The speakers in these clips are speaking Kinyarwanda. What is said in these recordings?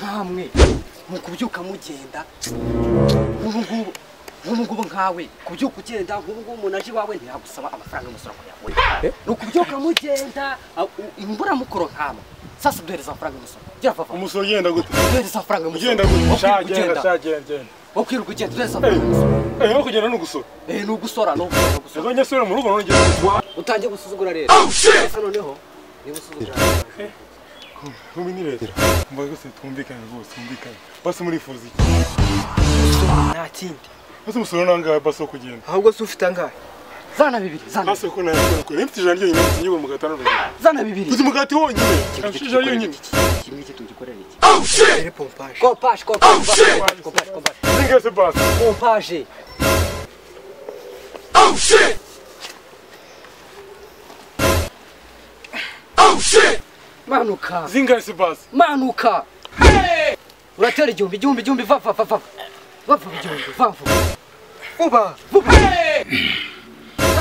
namwe mu kubyuka mugenda nk'ubu ngubu nk'ubu ngubu nkawe kubyuka ugenda nk'ubu ngubu umuntu aje iwawe ntiyagusaba amafaranga y'umusoro ngo uyahure ni ukubyuka mugenda imburamukoro nkama sasa duhereza amafaranga y'umusoro gera vava umusoro ugenda gute duhereza amafaranga y'umusoro ugenda gute Wo sha kwirirwa genda ugenda sha genda genda wo kwirirwa ugenda duhereza Eh, amafaranga y'umusoro eh, no kugenda ni ugusora eh ni ugusora ni ugusora ni ugusora ejo nyesore mu rugo nongera gusora utangiye gusuzugura rero gusa noneho niba usuzugura nkumi ni leta mbaga rwose twumvikane rwose twumvikane basi murifuza iki nta kindi basi umusoro nangahe basi wo kugenda ahubwo se ufite angahe zana bibiri zana basi ko nawe ukora mfite ijana ryonyine mfite inyungu mu gatanu zana bibiri mfite umugati wonyine mfite ijana ryonyine kimwe kitugikorera iki iri pompaje kopaje kopaje kopaje kopaje kopaje zingase basi pompaje manuka zingase basi manuka uratera igihumbi igihumbi igihumbi vava vava vava igihumbi vava vuba vuba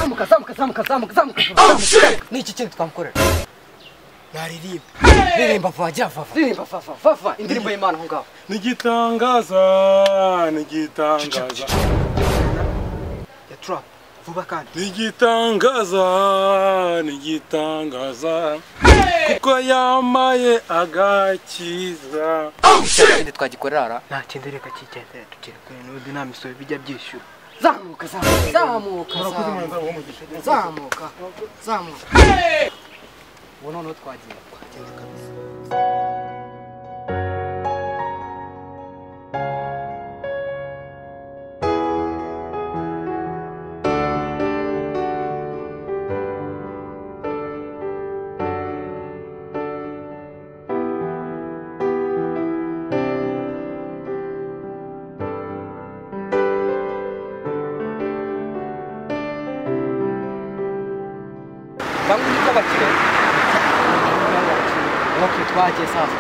zamuka zamuka zamuka zamuka zamuka zamuka ni iki kindi twamukorera naririmba ririmba vava gira vava ririmba vava vava indirimbo y'imana aho ngaho nigitangaza nigitangaza ya turapu vuba kandi nigitangaza nigitangaza kuko yambaye agakiza ikindi twagikorera ara nta kindi reka kigendera tugere kure n'ubundi nta misoro bijya byishyura zamuka zamuka zamuka zamuka zamuka zamuka ubu noneho twagiye twagenda kabisa bamwe nibyo bakire ok twagiye sasa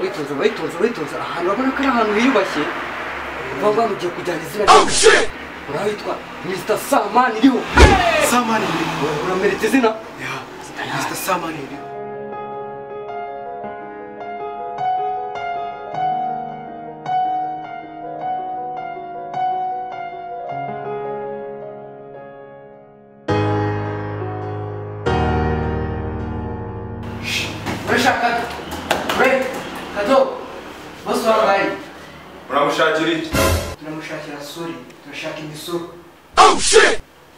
witonze witonze witonze ahantu urabona ko ari ahantu hiyubashye baba bamugiye kujyana izina rye urahitwa mr samani iriho samani iri urameretse izina ya mr samani iri urashaka ure kato bose wangaye uramushakira iki turamushakira sori turashaka imisoro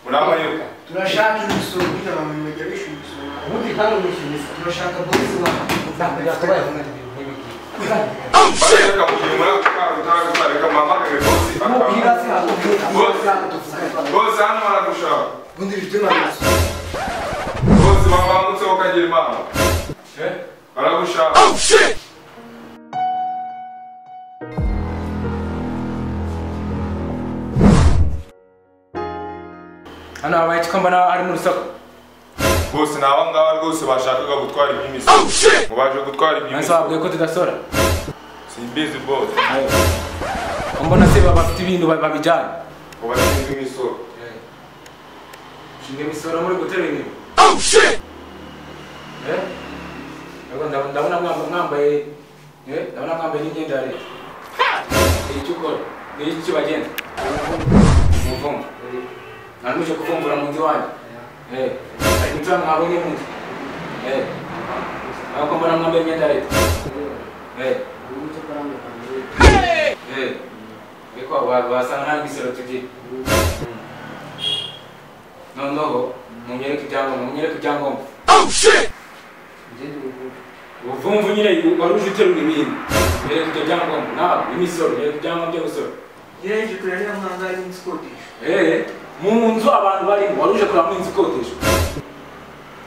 murabayoka turashaka imisoro kugira ngo abantu bajya bishyura imisoro ubundi kandi umwishyuza turashaka bonisi wawe yakabaye bareka kugira umwana utaragutareka mama akagozi mubwira se hantu Bose. bose hano baragushaka ubundi bifite n'amazu bose bavangutseho ukagira impano Eh, baragushaka hano habaye iki ko mbona ari mu rusaku bose ni aba ngaba rwose bashakaga gutwara iby'imisoro ngo baje gutwara nanse iby'imisoro wabwiye ko tudasora simbizi bose ko mbona se baba bafite ibintu ba- babijyanye ngo bashinzwe imisoro shinga imisoro muri gutera inyuma Eh? Yego, ndab- ndabona mwamba- mwambaye eh, ndabona mwambaye n'imyenda ya leta ni icyo ukora ni iki kibagenda umuvumba ntaramuje kuvumbura mu nzu wanjye Eh, ariko imvura mwabonye mu nzu Eh, ntabwo mbona mwambaye imyenda ya leta Eh. Eh, ariko wa- wasanga nta misoro tugira noneho munyereke ibyangombwa munyereke ibyangombwa ubuvumvu nyine wari uje uterura ibintu bereka ibyo byangombwa nawe imisoro bereka ibyangombwa byo gusora yeje kurera ya mwanga ari inzu ikodesha Eh, mu nzu abantu barimo wari uje kuramo inzu ikodeshwa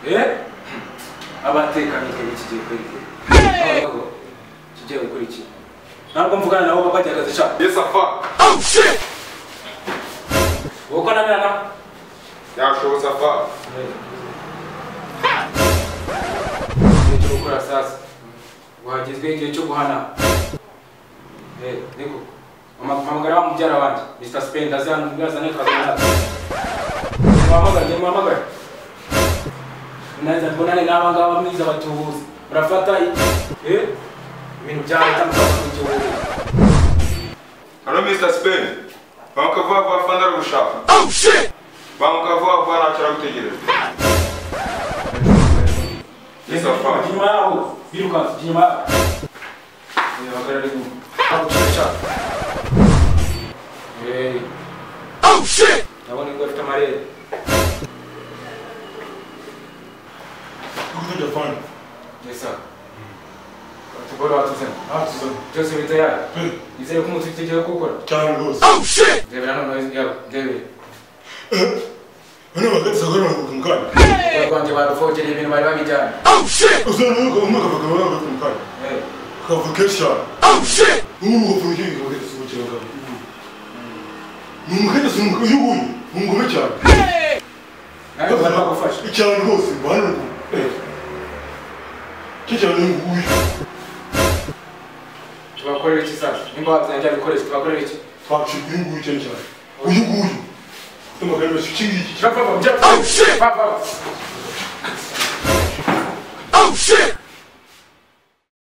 Eh, abatekanye twebwe kigiye gukora iki Abagabo, kigiye gukora iki ntabwo mvugana nabo bajya akazi shaka Yes, Safa. wowe ko ananira nawe Yashowe Safa. igihe cyo gukora sasa wagezweho igihe cyo guhana Eh, niko hamagara wa mubyara wanjye mr spend azazane kazana muhamagare muhamagare nanze mbonane n'aba ngaba mwiza batubuze murafata Eh, ibintu byawe tamukakurikiwe Hello, Mr. Spain. Banka vuba vuba fana aragushaka. Oh shit! Banka vuba vuba ntacyo aragutegereza. Yes, Safa. inyuma yaho birukanse inyuma yaho bahagarara inyuma bagucaca ndabona ingo afite amarere Who made the fund? yesa utugore batuzemo Absolutely. byose bita yayo Hey, nizere ko umuntu ufite igihe cyo gukora China goes. ndebera noneho yaba ndebere When I get to go on from God. urwego rwanjye barufogereye ibintu bari babijyanye Uzana uko umwaka bakaba bari from God. Eh, Kavukesha. Oh shit. Ubu from here go get some chira God. Mumukete sumu kuyubu. Mungume cyane. nawe bari bagufasha Cyane rwose bwana. Eh. Kicyane nguyu. tubakorera iki sasa nimba wazajya gukoresha tubakorera iki Twacika uyu nguyu cyane cyane. Uyu nguyu. Tumagarira shiki. Jump up, jump up. Oh shit! Pop up. Oh shit!